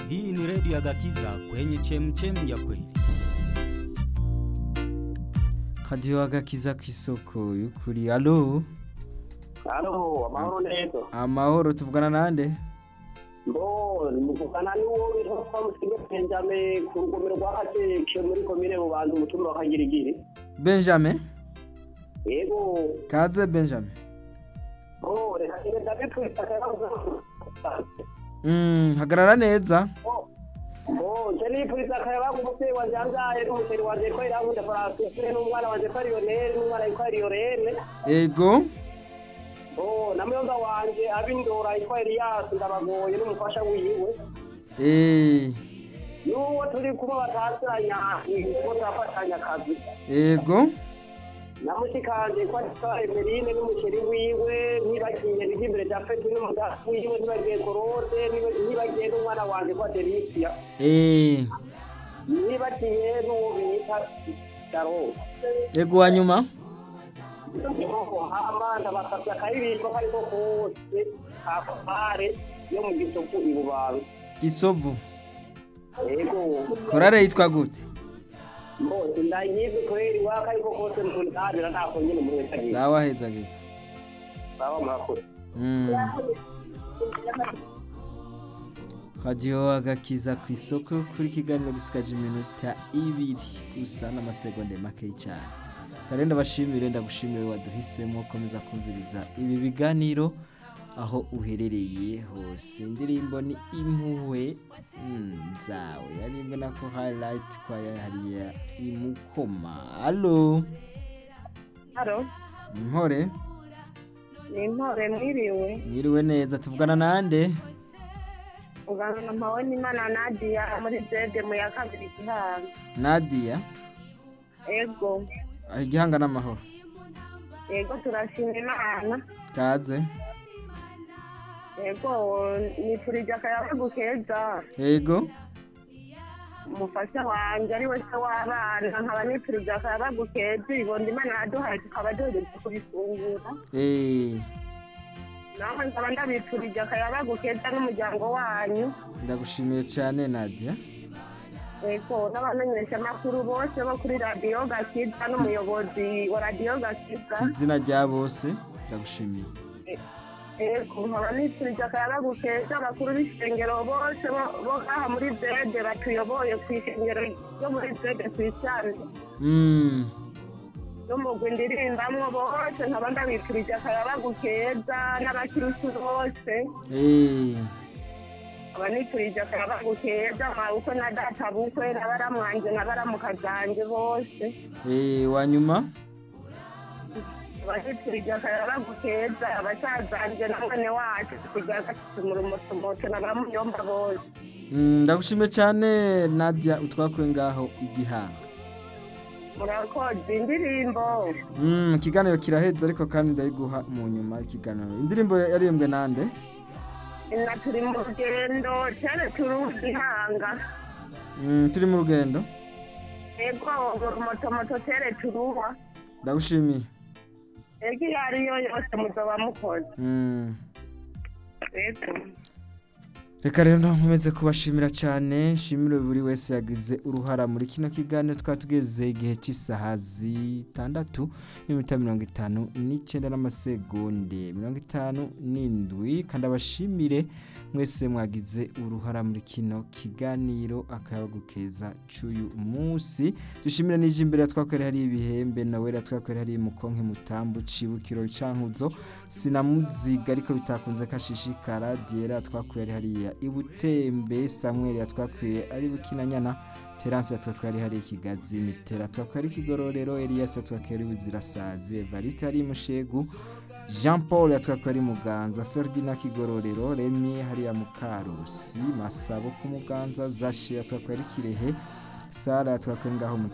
Hii ni redio ya Gakiza kwenye chemchem ya kweli. Radio agakiza ku isoko y'ukuri alo Halo, amahoro neza. amahoro tuvugana nande Mbo, muvugana n'uwo witwa Twamusiga Benjamin ku rugomero rwa Kateke muri komine Bubanza umutumba wa Kagirigiri. benjamin Yego, kaze benjamin bo, reka ngende ndabipfuza akayabazo. mm, hagarara neza Bo, nje nipfuza akayabazo umuvyeyi wanje yavyaye n'umusheri wanje ko irankunda Francine n'umwana wanje ko ari Lionel n'umwana yitwa Liorene. ego Bo, na muyonga wanje abindora yitwa Elias ndabagoye n'umufasha wiwe. eh, N'uwo turi kumwe batasiranya, ko turafatanya akazi. ego namushikanje ko atwa Emeline n'umusheri wiwe ntibagiye biri imbere bya Feti n'umudafu wiwe ntibagiye Korode ntibagiye n'umwana wanje kwa Delicia eh, ntibagiye n'uwo bita Daro ego wanyuma amanda basabye akaririmbo kariko kose ka Fare yo mu gisopu i Bubanza gisovu yego korale yitwa gute mbose ndayizi kweri waka ariko kose ntundadira ntako nyine muri wese agiye sawa heza gihe sawa murakoze mm. radio agakiza ku isoko kuri kiganiro gisigaje iminota ibiri gusa n'amasegonde makeyi cyane kandi ndabashimire ndagushimire waduhisemo komeza kumviriza ibi biganiro aho uherereye hose indirimbo ni impuhwe mm, zawe yaribwe nako highlight kwa hariya imukoma alo Haro, mpore ni intore mwiriwe mwiriwe neza tuvugana nande ugana na mpawe n'imana Nadia muri zede mu ya kabiri gihanga nadia ego aho igihanga n'amahoro ego turashima imana kaze ego nifurije akayabagu keza ego umufasha wanje ari we se w'abana nkaba nifurije akayabagu keza ibondo imana yaduhaye tukaba duhejeje kubifungura eh, nawe nkaba ndabifurije akayabagu keza n'umuryango wanyu ndagushimiye cyane nadia ego n'abamenyeshamakuru bose bo kuri radiyo gakiza n'umuyobozi wa radiyo gakiza ku izina rya bose ndagushimiye Ego, nkaba nifurije akayabagu keza abakuru b'ishengero bose bo- bo ngaha muri zede batuyoboye ku ishengero ryo muri zede ku isani mm. n'umugwi ndirimbamwo bose nkaba ndabifurije akayabagu keza n'abakirisi bose eh, nkaba nifurije akayabagu keza mabukwe na data bukwe n'abaramwanje n'abaramukazanje bose eh, wanyuma nkaba nifurije akayabagu keza abasazanje na mwene wacu kugira gatatu mu rumotomoto na bamuyomba bose mm, ndagushimiye cyane nadia utwakuye ngaho igihanga murakoze indirimbo mm, ikiganiro kiraheze ariko kandi ndayiguha mu nyuma ikiganiro indirimbo yaririmbwe nande na turi mu rugendo cyane turi igihanga mm, turi mu rugendo ego motomoto tere turuwa ndagushimiye ego iyo ariyo yose muzoba mukoze mm. ego reka rero nkomeze kubashimira cyane nshimire buri wese yagize uruhara muri kino kiganiro twari tugeze igihe cy'isaha zitandatu n'iminota mirongo itanu n'icyenda n'amasegonde mirongo itanu n'indwi kandi abashimire mwese mwagize uruhara muri kino kiganiro akayabagu keza cy'uyu munsi dushimire n'ijya imbere twakorera hari ibihembe nawe twakorera hari mukonke mutambu cibukiro cankuzo sinamuziga ariko bitakunze kashishikara diera twakuye ari hariya ibutembe samuel yatwakuye ari bukinanyana terance yatwakuye ari hariya ikigazi mitera twakuye ari ikigororero elias yatwakuye ari buzirasazi evariste hari mushegu jean paul yatwakuye ari muganza ferdinand kigororero remi hariya mukarusi masabo ku muganza zashe yatwakuye ari kirehe sara yatwakuye ngaho mu